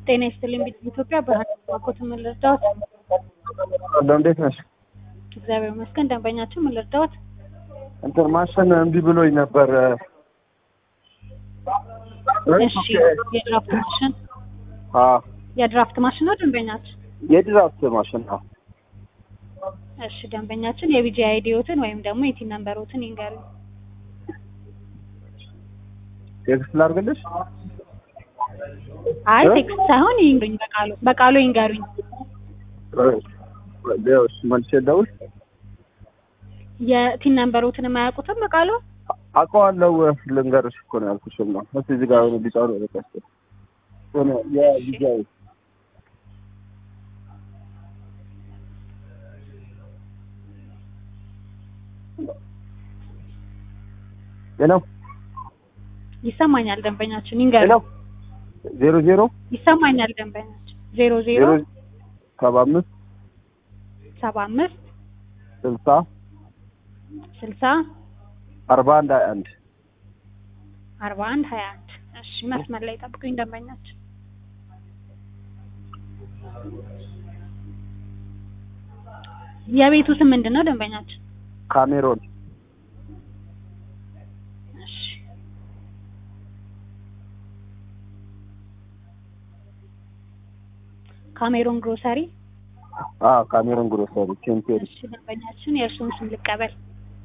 ጤና ይስጥልኝ ቤት ኢትዮጵያ ብርሃን ባኮት ምን ልርዳዎት? አለው እንዴት ነሽ? እግዚአብሔር ይመስገን። ደንበኛችን ምን ልርዳዎት? እንትን ማሽን እምቢ ብሎኝ ነበር። እሺ የድራፍት ማሽን አ የድራፍት ማሽን ነው ደንበኛችን? የድራፍት ማሽን ነው። እሺ ደንበኛችን የቢጂ አይዲዎትን ወይም ደግሞ የቲን ነምበሮትን ይንገሩኝ። ቴክስት ላድርግልሽ? አይ እ? ቴክስት ሳይሆን ይንገሩኝ፣ በቃሉ በቃሉ ይንገሩኝ። ሌሎች መልሼ ልደውል? የቲን ነምበሮትን የማያውቁትም በቃሉ አውቀዋለሁ ልንገርሽ እኮ ነው ያልኩሽ ነው። እስኪ እዚህ ጋር ሆነ ቢጫ ነው በቃ እስኪ ሆነ የቢጃይ ሄሎ ይሰማኛል ደንበኛችን ሄሎ ይንገሩኝ። ዜሮ ዜሮ ይሰማኛል ደንበኛችን ዜሮ ዜሮ ዜሮ ሰባ አምስት ሰባ አምስት ስልሳ ስልሳ አርባ አንድ ሀያ አንድ አርባ አንድ ሀያ አንድ እሺ መስመር ላይ ጠብቁኝ ደንበኛችን የቤቱ ስም ምንድን ነው ደንበኛችን ካሜሮን እሺ ካሜሮን ግሮሰሪ አ ካሜሮን ግሮሰሪ ቼምፒየን እሺ ደንበኛችን የእርስዎን ስም ልቀበል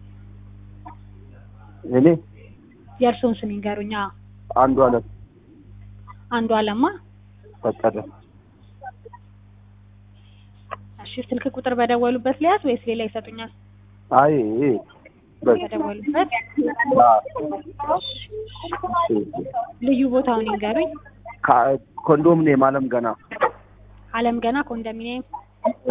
እኔ የእርስዎን ስም ይንገሩኝ አዎ አንዱ አለም አንዱ አለማ ፈቀደ እሺ ስልክ ቁጥር በደወሉበት ሊያዝ ወይስ ሌላ ይሰጡኛል አይ ይሄ በቃ በደወሉበት አ ልዩ ቦታውን ይንገሩኝ ካ- ኮንዶሚኒየም አለም ገና አለም ገና ኮንዶሚኒየም እ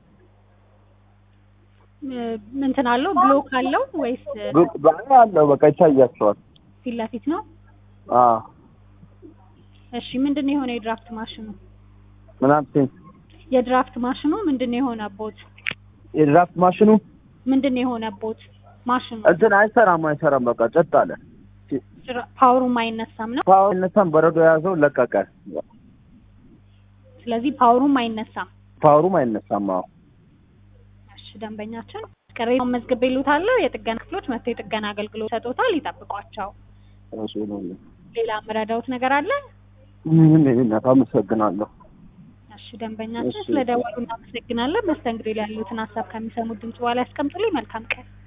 እ፣ እንትን አለው ብሎክ አለው ወይስ ብ- በ- አለው በቃ ይታያቸዋል። ፊት ለፊት ነው አ እሺ ምንድን ነው የሆነው የድራፍት ማሽኑ ምናምን የድራፍት ማሽኑ ምንድን ነው የሆነቦት የድራፍት ማሽኑ ምንድን ነው የሆነቦት ማሽኑ እንትን አይሰራም አይሰራም በቃ ጸጥ አለ። ጭራ- ፓወሩም አይነሳም ነው ፓወር አይነሳም፣ በረዶ የያዘው ለቀቀ። ስለዚህ ፓወሩም አይነሳም ፓወሩም አይነሳም። አዎ እሺ ደንበኛችን ቅሬታውን መዝግቤልዎታለሁ የጥገና ክፍሎች መጥተው የጥገና አገልግሎት ሰጥቶታል ይጠብቋቸው እሱ ነው። ሌላ የምረዳዎት ነገር አለ ምን እናት አመሰግናለሁ። እሺ ደንበኛችን እሺ። ስለደወሉ እናመሰግናለን መስተንግዶ ላይ ያሉትን ሀሳብ ከሚሰሙት ድምጽ በኋላ ያስቀምጡልኝ መልካም ቀን